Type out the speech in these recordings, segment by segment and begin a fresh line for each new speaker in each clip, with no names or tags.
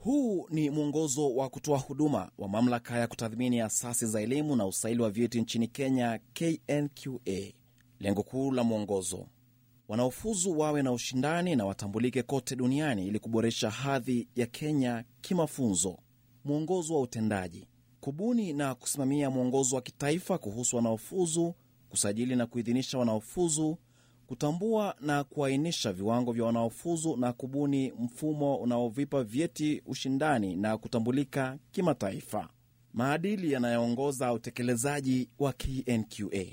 Huu ni mwongozo wa kutoa huduma wa mamlaka ya kutathmini asasi za elimu na usaili wa vyeti nchini Kenya, KNQA. Lengo kuu la mwongozo, wanaofuzu wawe na ushindani na watambulike kote duniani ili kuboresha hadhi ya Kenya kimafunzo. Mwongozo wa utendaji, kubuni na kusimamia mwongozo wa kitaifa kuhusu wanaofuzu, kusajili na kuidhinisha wanaofuzu, kutambua na kuainisha viwango vya wanaofuzu na kubuni mfumo unaovipa vyeti ushindani na kutambulika kimataifa. Maadili yanayoongoza utekelezaji wa KNQA: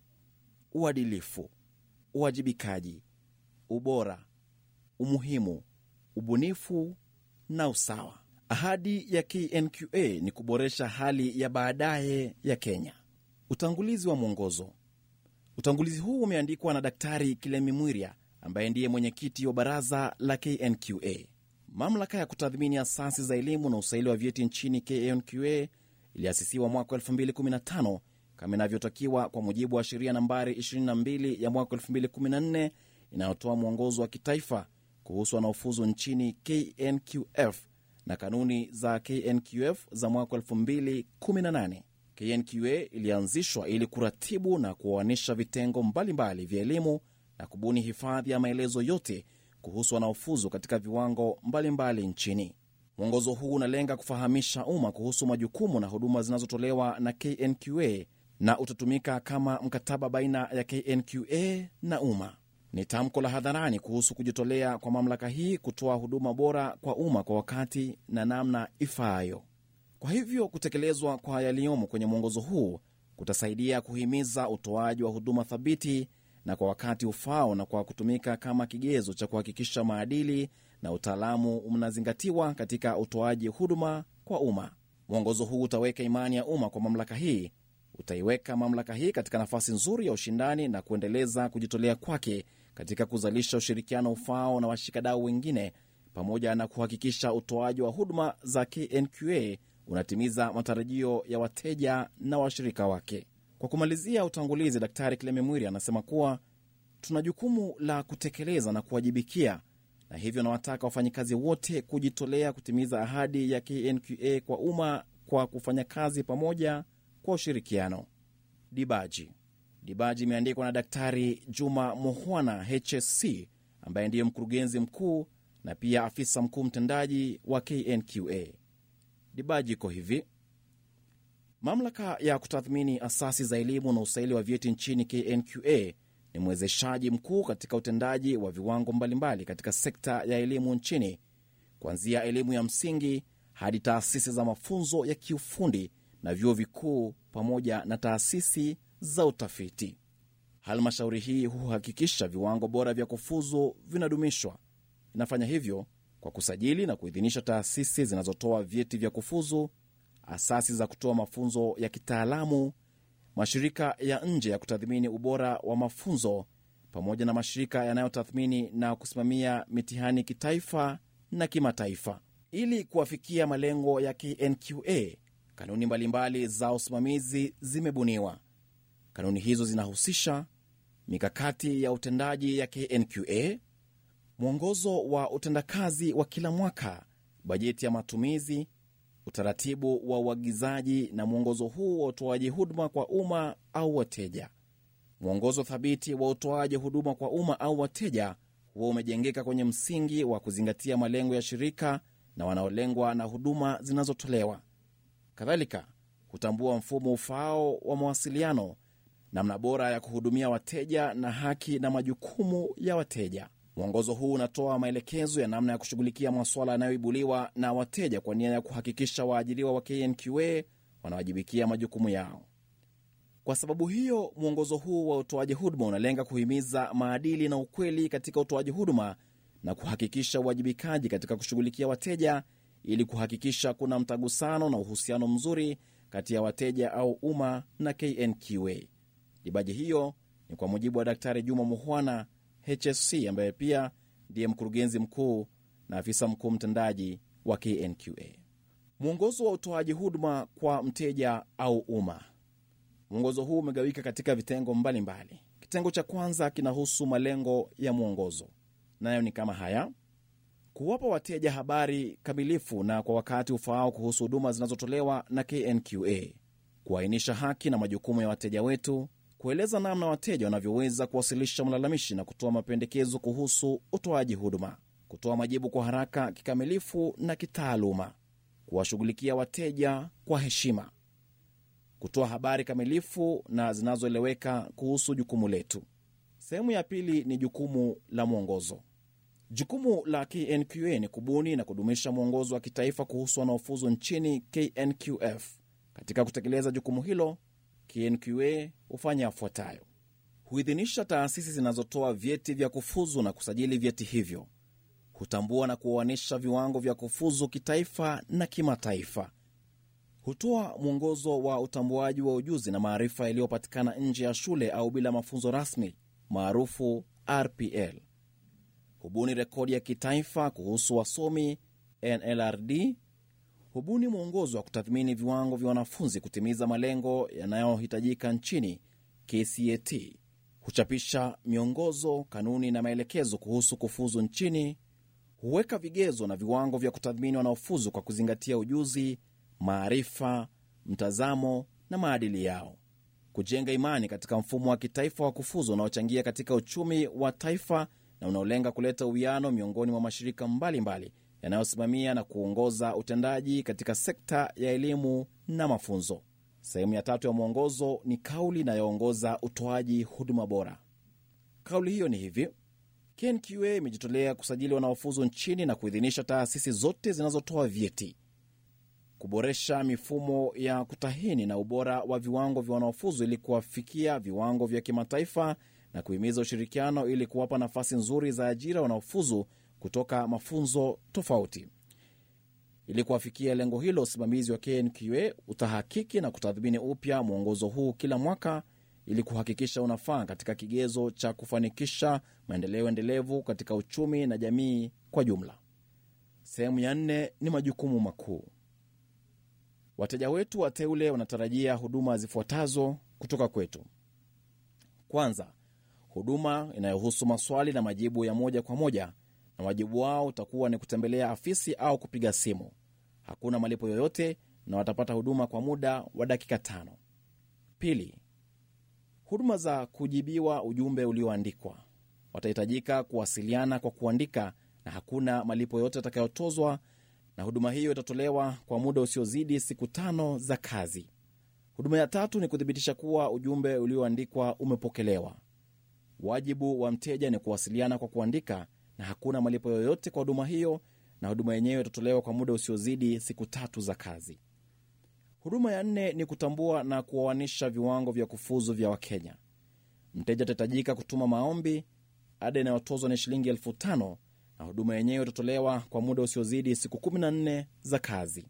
uadilifu, uwajibikaji, ubora, umuhimu, ubunifu na usawa. Ahadi ya KNQA ni kuboresha hali ya baadaye ya Kenya. Utangulizi wa mwongozo. Utangulizi huu umeandikwa na Daktari Kilemi Mwiria ambaye ndiye mwenyekiti wa baraza la KNQA. Mamlaka ya kutathmini asasi za elimu na usaili wa vyeti nchini KNQA iliasisiwa mwaka 2015 kama inavyotakiwa kwa mujibu wa sheria nambari 22 ya mwaka 2014 inayotoa mwongozo wa kitaifa kuhusu wanaofuzu nchini KNQF na kanuni za KNQF za mwaka 2018. KNQA ilianzishwa ili kuratibu na kuoanisha vitengo mbalimbali vya elimu na kubuni hifadhi ya maelezo yote kuhusu wanaofuzu katika viwango mbalimbali mbali nchini. Mwongozo huu unalenga kufahamisha umma kuhusu majukumu na huduma zinazotolewa na KNQA na utatumika kama mkataba baina ya KNQA na umma. Ni tamko la hadharani kuhusu kujitolea kwa mamlaka hii kutoa huduma bora kwa umma kwa wakati na namna ifaayo. Kwa hivyo kutekelezwa kwa yaliyomo kwenye mwongozo huu kutasaidia kuhimiza utoaji wa huduma thabiti na kwa wakati ufao na kwa kutumika kama kigezo cha kuhakikisha maadili na utaalamu mnazingatiwa katika utoaji huduma kwa umma. Mwongozo huu utaweka imani ya umma kwa mamlaka hii, utaiweka mamlaka hii katika nafasi nzuri ya ushindani na kuendeleza kujitolea kwake katika kuzalisha ushirikiano ufao na washikadau wengine, pamoja na kuhakikisha utoaji wa huduma za KNQA unatimiza matarajio ya wateja na washirika wake. Kwa kumalizia utangulizi, Daktari Kileme Mwiri anasema kuwa tuna jukumu la kutekeleza na kuwajibikia, na hivyo nawataka wafanyikazi wote kujitolea kutimiza ahadi ya KNQA kwa umma kwa kufanya kazi pamoja kwa ushirikiano. Dibaji Dibaji imeandikwa na Daktari Juma Muhwana HSC, ambaye ndiye mkurugenzi mkuu na pia afisa mkuu mtendaji wa KNQA. Dibaji iko hivi: mamlaka ya kutathmini asasi za elimu na usaili wa vyeti nchini KNQA ni mwezeshaji mkuu katika utendaji wa viwango mbalimbali katika sekta ya elimu nchini, kuanzia elimu ya msingi hadi taasisi za mafunzo ya kiufundi na vyuo vikuu pamoja na taasisi za utafiti. Halmashauri hii huhakikisha viwango bora vya kufuzu vinadumishwa. Inafanya hivyo kwa kusajili na kuidhinisha taasisi zinazotoa vyeti vya kufuzu, asasi za kutoa mafunzo ya kitaalamu, mashirika ya nje ya kutathmini ubora wa mafunzo, pamoja na mashirika yanayotathmini na kusimamia mitihani kitaifa na kimataifa. Ili kuwafikia malengo ya KNQA, kanuni mbalimbali za usimamizi zimebuniwa. Kanuni hizo zinahusisha mikakati ya utendaji ya KNQA, mwongozo wa utendakazi wa kila mwaka, bajeti ya matumizi, utaratibu wa uagizaji na mwongozo huu wa utoaji huduma kwa umma au wateja. Mwongozo thabiti wa utoaji huduma kwa umma au wateja huwa umejengeka kwenye msingi wa kuzingatia malengo ya shirika na wanaolengwa na huduma zinazotolewa. Kadhalika hutambua mfumo ufaao wa mawasiliano, namna bora ya kuhudumia wateja na haki na majukumu ya wateja. Mwongozo huu unatoa maelekezo ya namna ya kushughulikia masuala yanayoibuliwa na wateja kwa nia ya kuhakikisha waajiriwa wa KNQA wanawajibikia majukumu yao. Kwa sababu hiyo, mwongozo huu wa utoaji huduma unalenga kuhimiza maadili na ukweli katika utoaji huduma na kuhakikisha uwajibikaji katika kushughulikia wateja ili kuhakikisha kuna mtagusano na uhusiano mzuri kati ya wateja au umma na KNQA. Dibaji hiyo ni kwa mujibu wa Daktari Juma Muhwana HSC ambaye pia ndiye mkurugenzi mkuu na afisa mkuu mtendaji wa KNQA. Mwongozo wa utoaji huduma kwa mteja au umma. Mwongozo huu umegawika katika vitengo mbalimbali mbali. Kitengo cha kwanza kinahusu malengo ya mwongozo, nayo ni kama haya: kuwapa wateja habari kamilifu na kwa wakati ufaao kuhusu huduma zinazotolewa na KNQA, kuainisha haki na majukumu ya wateja wetu, kueleza namna wateja wanavyoweza kuwasilisha malalamishi na kutoa mapendekezo kuhusu utoaji huduma, kutoa majibu kwa haraka, kikamilifu na kitaaluma, kuwashughulikia wateja kwa heshima, kutoa habari kamilifu na zinazoeleweka kuhusu jukumu letu. Sehemu ya pili ni jukumu la mwongozo. Jukumu la KNQA ni kubuni na kudumisha mwongozo wa kitaifa kuhusu wanaofuzu nchini KNQF. Katika kutekeleza jukumu hilo, KNQA hufanya yafuatayo: huidhinisha taasisi zinazotoa vyeti vya kufuzu na kusajili vyeti hivyo, hutambua na kuoanisha viwango vya kufuzu kitaifa na kimataifa, hutoa mwongozo wa utambuaji wa ujuzi na maarifa yaliyopatikana nje ya shule au bila mafunzo rasmi maarufu RPL, hubuni rekodi ya kitaifa kuhusu wasomi NLRD, hubuni mwongozo wa kutathmini viwango vya wanafunzi kutimiza malengo yanayohitajika nchini KCAT, huchapisha miongozo, kanuni na maelekezo kuhusu kufuzu nchini, huweka vigezo na viwango vya kutathmini wanaofuzu kwa kuzingatia ujuzi, maarifa, mtazamo na maadili yao, kujenga imani katika mfumo wa kitaifa wa kufuzu unaochangia katika uchumi wa taifa na unaolenga kuleta uwiano miongoni mwa mashirika mbalimbali yanayosimamia na kuongoza utendaji katika sekta ya elimu na mafunzo. Sehemu ya tatu ya mwongozo ni kauli inayoongoza utoaji huduma bora. Kauli hiyo ni hivi: KNQA imejitolea kusajili wanaofuzu nchini na kuidhinisha taasisi zote zinazotoa vyeti, kuboresha mifumo ya kutahini na ubora wa viwango vya wanaofuzu ili kuwafikia viwango vya kimataifa na kuhimiza ushirikiano ili kuwapa nafasi nzuri za ajira wanaofuzu kutoka mafunzo tofauti. Ili kuwafikia lengo hilo, usimamizi wa KNQA utahakiki na kutathmini upya mwongozo huu kila mwaka ili kuhakikisha unafaa katika kigezo cha kufanikisha maendeleo endelevu katika uchumi na jamii kwa jumla. Sehemu ya nne ni majukumu makuu. Wateja wetu wateule wanatarajia huduma zifuatazo kutoka kwetu. Kwanza, huduma inayohusu maswali na majibu ya moja kwa moja, na wajibu wao utakuwa ni kutembelea afisi au kupiga simu. Hakuna malipo yoyote na watapata huduma kwa muda wa dakika tano. Pili, huduma za kujibiwa ujumbe ulioandikwa. Watahitajika kuwasiliana kwa kuandika na hakuna malipo yoyote yatakayotozwa, na huduma hiyo itatolewa kwa muda usiozidi siku tano za kazi. Huduma ya tatu ni kuthibitisha kuwa ujumbe ulioandikwa umepokelewa. Wajibu wa mteja ni kuwasiliana kwa kuandika na hakuna malipo yoyote kwa huduma hiyo, na huduma yenyewe itatolewa kwa muda usiozidi siku tatu za kazi. Huduma ya nne ni kutambua na kuoanisha viwango vya kufuzu vya Wakenya. Mteja atahitajika kutuma maombi. Ada inayotozwa ni shilingi elfu tano na huduma yenyewe itatolewa kwa muda usiozidi siku 14 za kazi.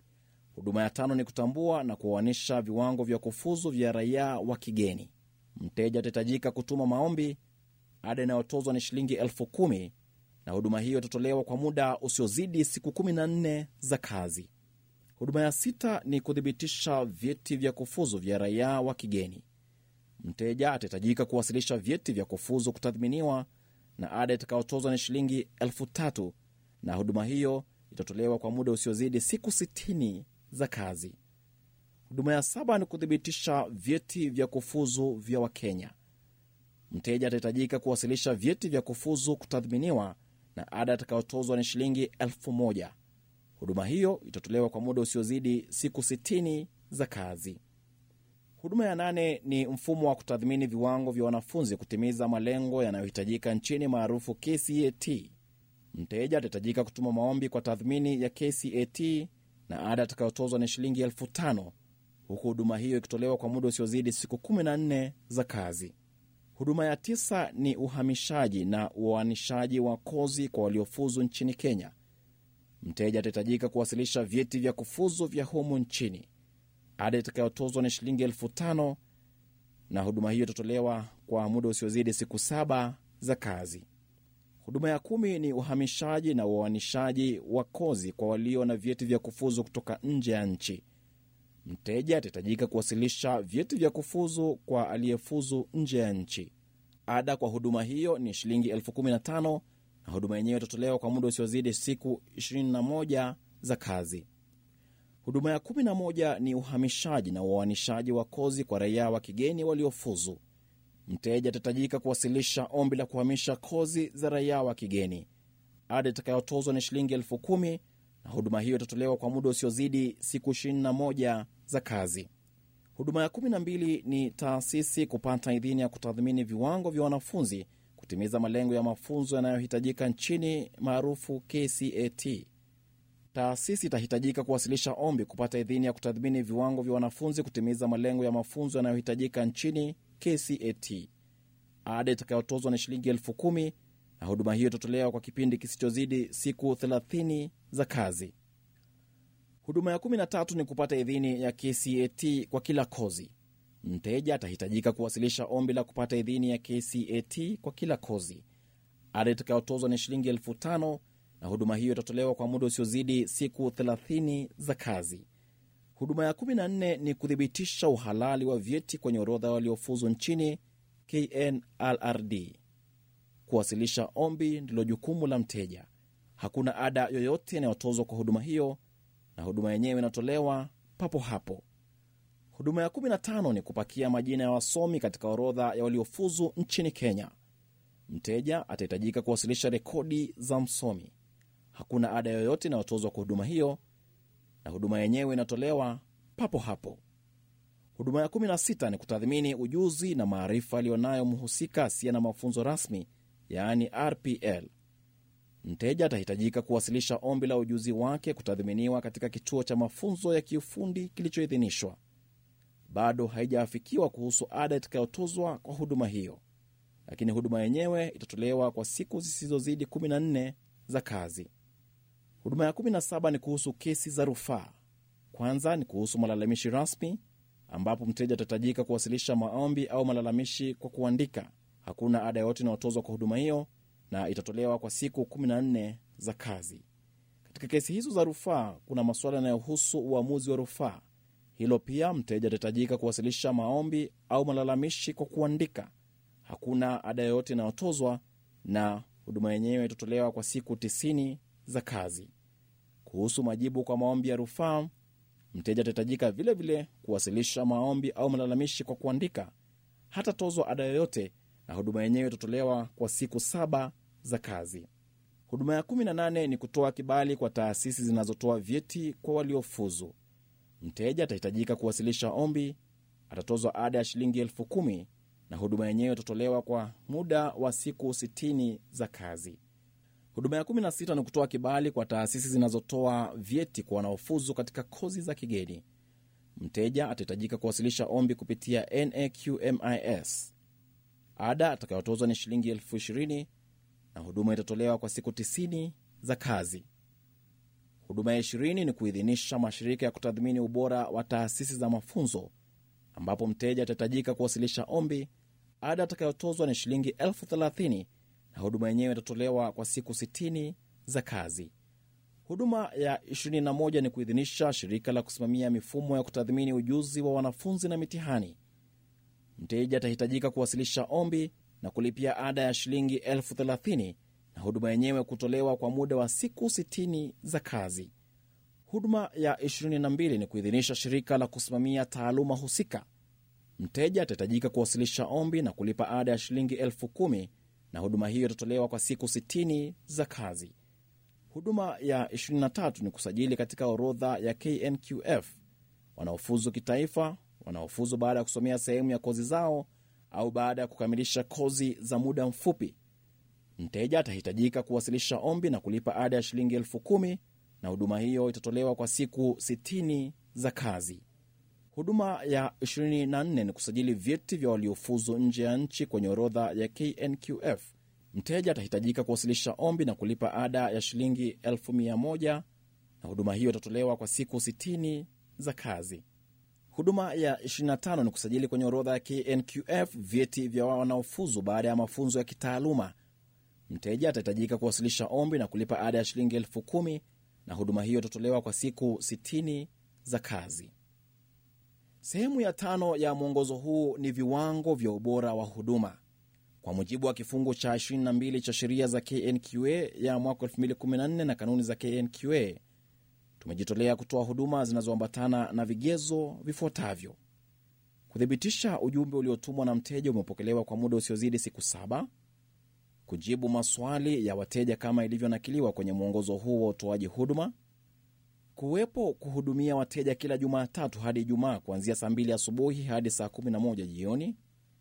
Huduma ya tano ni kutambua na kuoanisha viwango vya kufuzu vya raia wa kigeni. Mteja atahitajika kutuma maombi. Ada inayotozwa ni shilingi elfu kumi na huduma hiyo itatolewa kwa muda usiozidi siku 14 za kazi. Huduma ya sita ni kuthibitisha vyeti vya kufuzu vya raia wa kigeni. Mteja atahitajika kuwasilisha vyeti vya kufuzu kutathminiwa, na ada itakayotozwa ni shilingi elfu tatu na huduma hiyo itatolewa kwa muda usiozidi siku 60 za kazi. Huduma ya saba ni kuthibitisha vyeti vya kufuzu vya Wakenya. Mteja atahitajika kuwasilisha vyeti vya kufuzu kutathminiwa, na ada itakayotozwa ni shilingi elfu moja. Huduma hiyo itatolewa kwa muda usiozidi siku 60 za kazi. Huduma ya nane ni mfumo wa kutathmini viwango vya wanafunzi kutimiza malengo yanayohitajika nchini maarufu KCAT. Mteja atahitajika kutuma maombi kwa tathmini ya KCAT na ada atakayotozwa ni shilingi elfu tano huku huduma hiyo ikitolewa kwa muda usiozidi siku 14 za kazi. Huduma ya tisa ni uhamishaji na uoanishaji wa kozi kwa waliofuzu nchini Kenya. Mteja atahitajika kuwasilisha vyeti vya kufuzu vya humu nchini. Ada itakayotozwa ni shilingi elfu tano na huduma hiyo itatolewa kwa muda usiozidi siku saba za kazi. Huduma ya kumi ni uhamishaji na uoanishaji wa kozi kwa walio na vyeti vya kufuzu kutoka nje ya nchi. Mteja atahitajika kuwasilisha vyeti vya kufuzu kwa aliyefuzu nje ya nchi. Ada kwa huduma hiyo ni shilingi elfu kumi na tano na huduma yenyewe itatolewa kwa muda usiozidi siku 21 za kazi. Huduma ya 11 ni uhamishaji na uoanishaji wa kozi kwa raia wa kigeni waliofuzu. Mteja atahitajika kuwasilisha ombi la kuhamisha kozi za raia wa kigeni. Ada itakayotozwa ni shilingi elfu kumi na huduma hiyo itatolewa kwa muda usiozidi siku 21 za kazi. Huduma ya 12 ni taasisi kupata idhini ya kutathmini viwango vya wanafunzi kutimiza malengo ya mafunzo yanayohitajika nchini maarufu KCAT. Taasisi itahitajika kuwasilisha ombi kupata idhini ya kutathmini viwango vya wanafunzi kutimiza malengo ya mafunzo yanayohitajika nchini KCAT. Ada itakayotozwa ni shilingi elfu kumi na huduma hiyo itatolewa kwa kipindi kisichozidi siku 30 za kazi. Huduma ya 13 ni kupata idhini ya KCAT kwa kila kozi. Mteja atahitajika kuwasilisha ombi la kupata idhini ya KCAT kwa kila kozi. Ada itakayotozwa ni shilingi elfu tano na huduma hiyo itatolewa kwa muda usiozidi siku 30 za kazi. Huduma ya 14 ni kuthibitisha uhalali wa vyeti kwenye orodha waliofuzu nchini KNLRD. Kuwasilisha ombi ndilo jukumu la mteja. Hakuna ada yoyote inayotozwa kwa huduma hiyo, na huduma yenyewe inatolewa papo hapo. Huduma ya 15 ni kupakia majina ya wasomi katika orodha ya waliofuzu nchini Kenya. Mteja atahitajika kuwasilisha rekodi za msomi. Hakuna ada yoyote inayotozwa kwa huduma hiyo, na huduma yenyewe inatolewa papo hapo. Huduma ya 16 ni kutathmini ujuzi na maarifa aliyonayo mhusika asiye na mafunzo rasmi, yaani RPL. Mteja atahitajika kuwasilisha ombi la ujuzi wake kutathminiwa katika kituo cha mafunzo ya kiufundi kilichoidhinishwa. Bado haijaafikiwa kuhusu ada itakayotozwa kwa huduma hiyo, lakini huduma yenyewe itatolewa kwa siku zisizozidi 14 za kazi. Huduma ya 17 ni kuhusu kesi za rufaa. Kwanza ni kuhusu malalamishi rasmi, ambapo mteja atahitajika kuwasilisha maombi au malalamishi kwa kuandika. Hakuna ada yoyote inayotozwa kwa huduma hiyo na itatolewa kwa siku 14 za kazi. Katika kesi hizo za rufaa, kuna masuala yanayohusu uamuzi wa rufaa. Hilo pia mteja atahitajika kuwasilisha maombi au malalamishi kwa kuandika. Hakuna ada yoyote inayotozwa na huduma yenyewe itatolewa kwa siku 90 za kazi. Kuhusu majibu kwa maombi ya rufaa, mteja atahitajika vilevile kuwasilisha maombi au malalamishi kwa kuandika. Hatatozwa ada yoyote na huduma yenyewe itatolewa kwa siku saba za kazi. Huduma ya 18 ni kutoa kibali kwa taasisi zinazotoa vyeti kwa waliofuzu. Mteja atahitajika kuwasilisha ombi, atatozwa ada ya shilingi elfu kumi na huduma yenyewe itatolewa kwa muda wa siku 60 za kazi. Huduma ya 16 ni kutoa kibali kwa taasisi zinazotoa vyeti kwa wanaofuzu katika kozi za kigeni. Mteja atahitajika kuwasilisha ombi kupitia NAQMIS. Ada atakayotozwa ni shilingi elfu ishirini na huduma itatolewa kwa siku 90 za kazi. Huduma ya 20 ni kuidhinisha mashirika ya kutathmini ubora wa taasisi za mafunzo, ambapo mteja atahitajika kuwasilisha ombi. Ada atakayotozwa ni shilingi elfu thelathini na huduma yenyewe itatolewa kwa siku 60 za kazi. Huduma ya 21 ni kuidhinisha shirika la kusimamia mifumo ya kutathmini ujuzi wa wanafunzi na mitihani. Mteja atahitajika kuwasilisha ombi na kulipia ada ya shilingi elfu thelathini na huduma yenyewe kutolewa kwa muda wa siku 60 za kazi. Huduma ya 22 ni kuidhinisha shirika la kusimamia taaluma husika. Mteja atahitajika kuwasilisha ombi na kulipa ada ya shilingi elfu kumi na huduma hiyo itatolewa kwa siku 60 za kazi. Huduma ya 23 ni kusajili katika orodha ya KNQF wanaofuzu kitaifa, wanaofuzu baada ya kusomea sehemu ya kozi zao au baada ya kukamilisha kozi za muda mfupi. Mteja atahitajika kuwasilisha ombi na kulipa ada ya shilingi elfu kumi na huduma hiyo itatolewa kwa siku 60 za kazi. Huduma ya 24 ni kusajili vyeti vya waliofuzu nje ya nchi kwenye orodha ya KNQF. Mteja atahitajika kuwasilisha ombi na kulipa ada ya shilingi elfu mia moja na huduma hiyo itatolewa kwa siku 60 za kazi. Huduma ya 25 ni kusajili kwenye orodha ya KNQF vyeti vya wanaofuzu baada ya mafunzo ya kitaaluma. Mteja atahitajika kuwasilisha ombi na kulipa ada ya shilingi elfu kumi na huduma hiyo itatolewa kwa siku 60 za kazi. Sehemu ya tano ya mwongozo huu ni viwango vya ubora wa huduma. Kwa mujibu wa kifungu cha 22 cha sheria za KNQA ya mwaka 2014 na kanuni za KNQA, tumejitolea kutoa huduma zinazoambatana na vigezo vifuatavyo: kuthibitisha ujumbe uliotumwa na mteja umepokelewa kwa muda usiozidi siku saba, kujibu maswali ya wateja kama ilivyonakiliwa kwenye mwongozo huu wa utoaji huduma, kuwepo kuhudumia wateja kila Jumatatu hadi Ijumaa kuanzia saa 2 asubuhi hadi saa 11 jioni.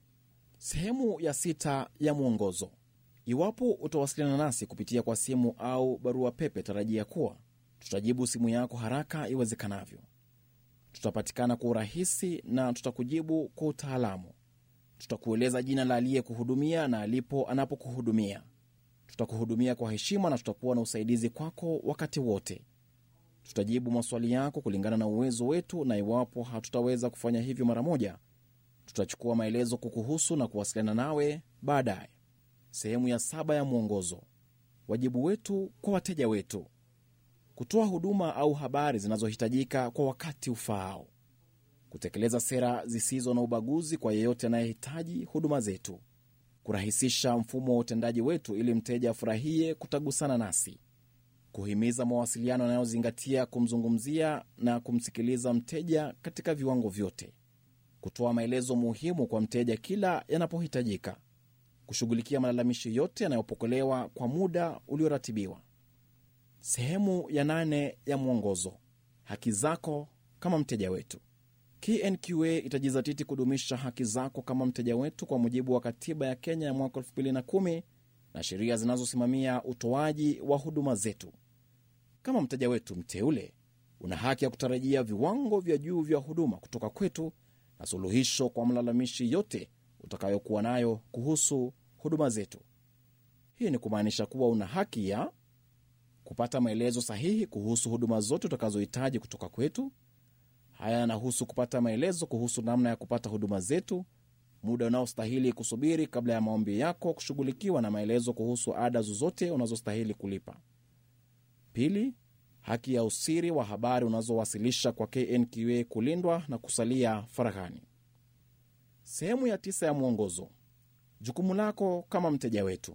Sehemu ya sita ya mwongozo: iwapo utawasiliana nasi kupitia kwa simu au barua pepe, tarajia kuwa tutajibu simu yako haraka iwezekanavyo. Tutapatikana kwa urahisi na tutakujibu kwa utaalamu. Tutakueleza jina la aliyekuhudumia na alipo anapokuhudumia. Tutakuhudumia kwa heshima na tutakuwa na usaidizi kwako wakati wote. Tutajibu maswali yako kulingana na uwezo wetu, na iwapo hatutaweza kufanya hivyo mara moja, tutachukua maelezo kukuhusu na kuwasiliana nawe baadaye. Sehemu ya saba ya mwongozo: wajibu wetu kwa wateja wetu kutoa huduma au habari zinazohitajika kwa wakati ufaao, kutekeleza sera zisizo na ubaguzi kwa yeyote anayehitaji huduma zetu, kurahisisha mfumo wa utendaji wetu ili mteja afurahie kutagusana nasi, kuhimiza mawasiliano yanayozingatia kumzungumzia na kumsikiliza mteja katika viwango vyote, kutoa maelezo muhimu kwa mteja kila yanapohitajika, kushughulikia malalamishi yote yanayopokelewa kwa muda ulioratibiwa. Sehemu ya nane ya mwongozo: haki zako kama mteja wetu. KNQA itajizatiti kudumisha haki zako kama mteja wetu kwa mujibu wa katiba ya Kenya ya mwaka 2010 na sheria zinazosimamia utoaji wa huduma zetu. Kama mteja wetu mteule, una haki ya kutarajia viwango vya juu vya huduma kutoka kwetu na suluhisho kwa mlalamishi yote utakayokuwa nayo kuhusu huduma zetu. Hii ni kumaanisha kuwa una haki ya kupata maelezo sahihi kuhusu huduma zote utakazohitaji kutoka kwetu. Haya yanahusu kupata maelezo kuhusu namna ya kupata huduma zetu, muda unaostahili kusubiri kabla ya maombi yako kushughulikiwa, na maelezo kuhusu ada zozote unazostahili kulipa. Pili, haki ya usiri wa habari unazowasilisha kwa KNQA kulindwa na kusalia faraghani. Sehemu ya tisa ya mwongozo: jukumu lako kama mteja wetu.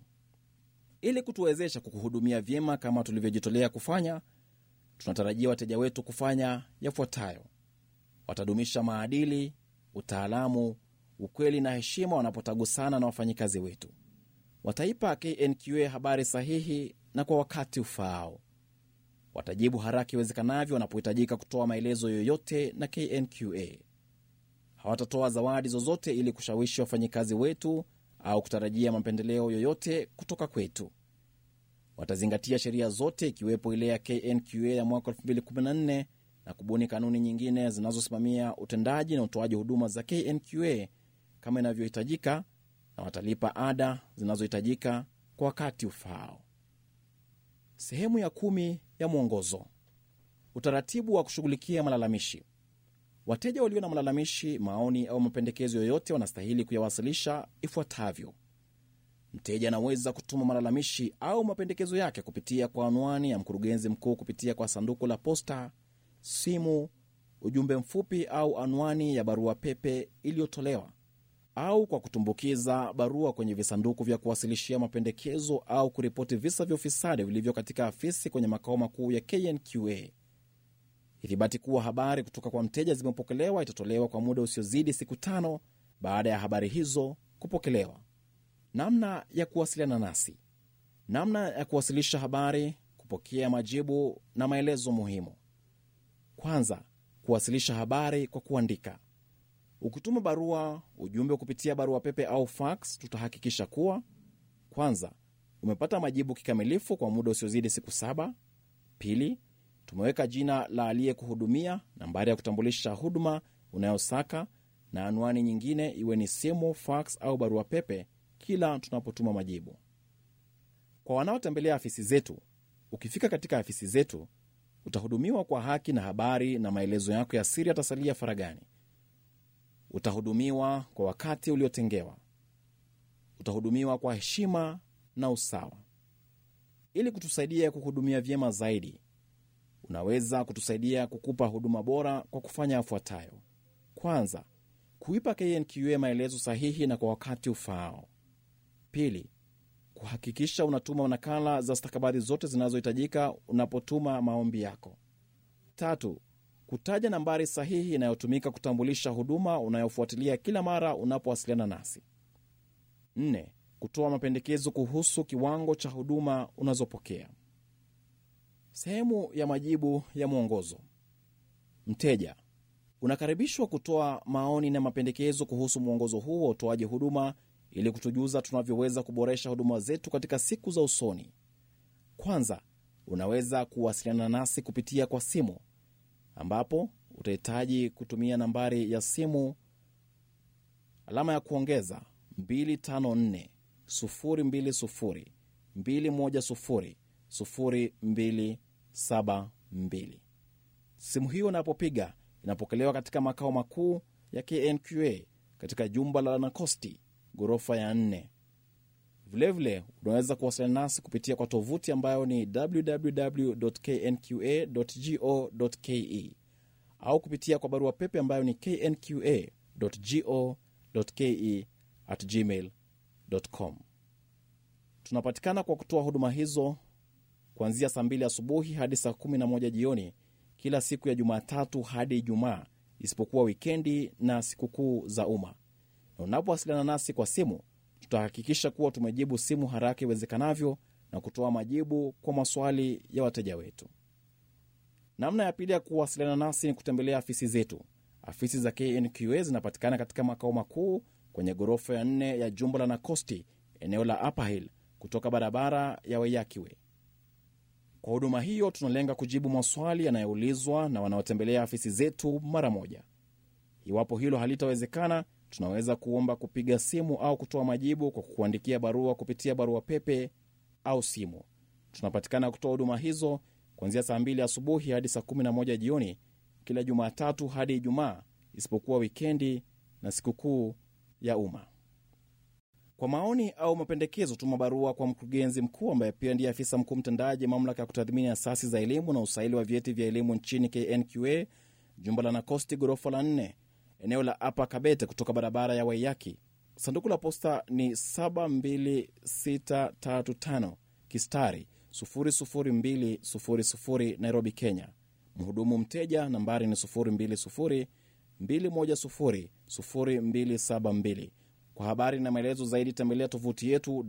Ili kutuwezesha kukuhudumia vyema kama tulivyojitolea kufanya, tunatarajia wateja wetu kufanya yafuatayo: watadumisha maadili, utaalamu, ukweli na heshima wanapotagusana na wafanyikazi wetu. Wataipa KNQA habari sahihi na kwa wakati ufaao. Watajibu haraka iwezekanavyo wanapohitajika kutoa maelezo yoyote na KNQA. Hawatatoa zawadi zozote ili kushawishi wafanyikazi wetu au kutarajia mapendeleo yoyote kutoka kwetu. Watazingatia sheria zote ikiwepo ile ya KNQA ya mwaka 2014 na kubuni kanuni nyingine zinazosimamia utendaji na utoaji huduma za KNQA kama inavyohitajika, na watalipa ada zinazohitajika kwa wakati ufaao. Sehemu ya kumi ya mwongozo: utaratibu wa kushughulikia malalamishi. Wateja walio na malalamishi, maoni au mapendekezo yoyote wanastahili kuyawasilisha ifuatavyo. Mteja anaweza kutuma malalamishi au mapendekezo yake kupitia kwa anwani ya mkurugenzi mkuu kupitia kwa sanduku la posta, simu, ujumbe mfupi au anwani ya barua pepe iliyotolewa, au kwa kutumbukiza barua kwenye visanduku vya kuwasilishia mapendekezo au kuripoti visa vya ufisadi vilivyo katika afisi kwenye makao makuu ya KNQA. Ithibati kuwa habari kutoka kwa mteja zimepokelewa itatolewa kwa muda usiozidi siku tano baada ya habari hizo kupokelewa. Namna ya kuwasiliana nasi: namna ya kuwasilisha habari, kupokea majibu na maelezo muhimu. Kwanza, kuwasilisha habari kwa kuandika. Ukituma barua, ujumbe kupitia barua pepe au fax, tutahakikisha kuwa kwanza, umepata majibu kikamilifu kwa muda usiozidi siku saba. Pili, tumeweka jina la aliyekuhudumia, nambari ya kutambulisha huduma unayosaka na anwani nyingine, iwe ni simu, fax au barua pepe, kila tunapotuma majibu. Kwa wanaotembelea afisi zetu, ukifika katika afisi zetu utahudumiwa kwa haki na habari, na maelezo yako ya siri yatasalia faragani. Utahudumiwa kwa wakati uliotengewa. Utahudumiwa kwa heshima na usawa. Ili kutusaidia kukuhudumia vyema zaidi, unaweza kutusaidia kukupa huduma bora kwa kufanya yafuatayo: kwanza, kuipa KNQA maelezo sahihi na kwa wakati ufaao. Pili, kuhakikisha unatuma nakala za stakabadhi zote zinazohitajika unapotuma maombi yako. Tatu, kutaja nambari sahihi inayotumika kutambulisha huduma unayofuatilia kila mara unapowasiliana nasi. Nne, kutoa mapendekezo kuhusu kiwango cha huduma unazopokea. Sehemu ya majibu ya mwongozo. Mteja, unakaribishwa kutoa maoni na mapendekezo kuhusu mwongozo huu wa utoaji huduma ili kutujuza tunavyoweza kuboresha huduma zetu katika siku za usoni. Kwanza, unaweza kuwasiliana nasi kupitia kwa simu, ambapo utahitaji kutumia nambari ya simu alama ya kuongeza 254 020 210 0272. Simu hiyo inapopiga inapokelewa katika makao makuu ya KNQA katika jumba la Nakosti, ghorofa ya nne. Vilevile unaweza kuwasiliana nasi kupitia kwa tovuti ambayo ni www.knqa.go.ke au kupitia kwa barua pepe ambayo ni knqa.go.ke at gmail.com. Tunapatikana kwa kutoa huduma hizo kuanzia saa mbili asubuhi hadi saa kumi na moja jioni kila siku ya Jumatatu hadi Ijumaa, isipokuwa wikendi na sikukuu za umma. Na unapowasiliana nasi kwa simu, tutahakikisha kuwa tumejibu simu haraka iwezekanavyo na kutoa majibu kwa maswali ya wateja wetu. Namna ya pili ya kuwasiliana nasi ni kutembelea afisi zetu. Afisi za KNQA zinapatikana katika makao makuu kwenye ghorofa ya nne ya jumba la Nakosti, eneo la Upper Hill, kutoka barabara ya Wayakiwe. Kwa huduma hiyo tunalenga kujibu maswali yanayoulizwa na wanaotembelea afisi zetu mara moja. Iwapo hilo halitawezekana, tunaweza kuomba kupiga simu au kutoa majibu kwa kukuandikia barua kupitia barua pepe au simu. Tunapatikana kutoa huduma hizo kuanzia saa 2 asubuhi hadi saa 11 jioni kila Jumatatu hadi Ijumaa, isipokuwa wikendi na sikukuu ya umma. Kwa maoni au mapendekezo, tuma barua kwa mkurugenzi mkuu ambaye pia ndiye afisa mkuu mtendaji mamlaka ya kutathmini asasi za elimu na usaili wa vyeti vya elimu nchini KNQA, jumba la Nakosti, ghorofa la nne, eneo la Apa Kabete, kutoka barabara ya Waiyaki. Sanduku la posta ni 72635 kistari 00200 Nairobi, Kenya. Mhudumu mteja nambari ni 020 210 0272. Kwa habari na maelezo zaidi tembelea tovuti yetu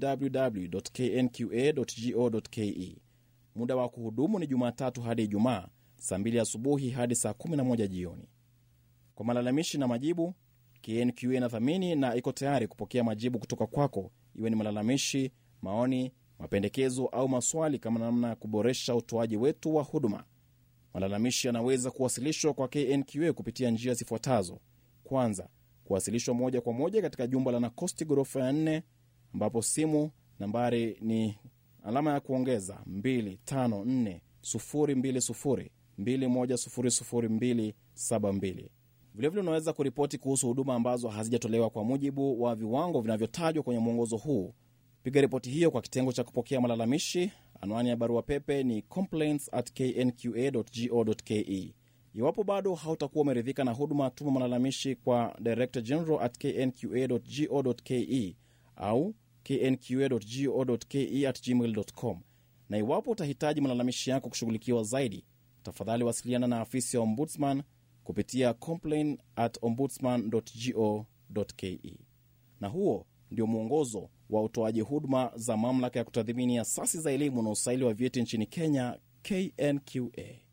www.knqa.go.ke. Muda wa kuhudumu ni Jumatatu hadi Ijumaa saa 2 asubuhi hadi saa 11 jioni. Kwa malalamishi na majibu, KNQA inathamini na iko tayari kupokea majibu kutoka kwako, iwe ni malalamishi, maoni, mapendekezo au maswali kama namna ya kuboresha utoaji wetu wa huduma. Malalamishi yanaweza kuwasilishwa kwa KNQA kupitia njia zifuatazo. Kwanza, kuwasilishwa moja kwa moja katika jumba la Nakosti ghorofa ya nne, ambapo simu nambari ni alama ya kuongeza 254 020 2100272. Vilevile unaweza kuripoti kuhusu huduma ambazo hazijatolewa kwa mujibu wa viwango vinavyotajwa kwenye mwongozo huu. Piga ripoti hiyo kwa kitengo cha kupokea malalamishi. Anwani ya barua pepe ni complaints at knqa.go.ke. Iwapo bado hautakuwa umeridhika na huduma, tuma malalamishi kwa director general at knqa.go.ke au knqa.go.ke at gmail.com. Na iwapo utahitaji malalamishi yako kushughulikiwa zaidi, tafadhali wasiliana na afisi ya ombudsman kupitia complain at ombudsman.go.ke. Na huo ndio mwongozo wa utoaji huduma za mamlaka ya kutathimini asasi za elimu na usaili wa vyeti nchini Kenya, KNQA.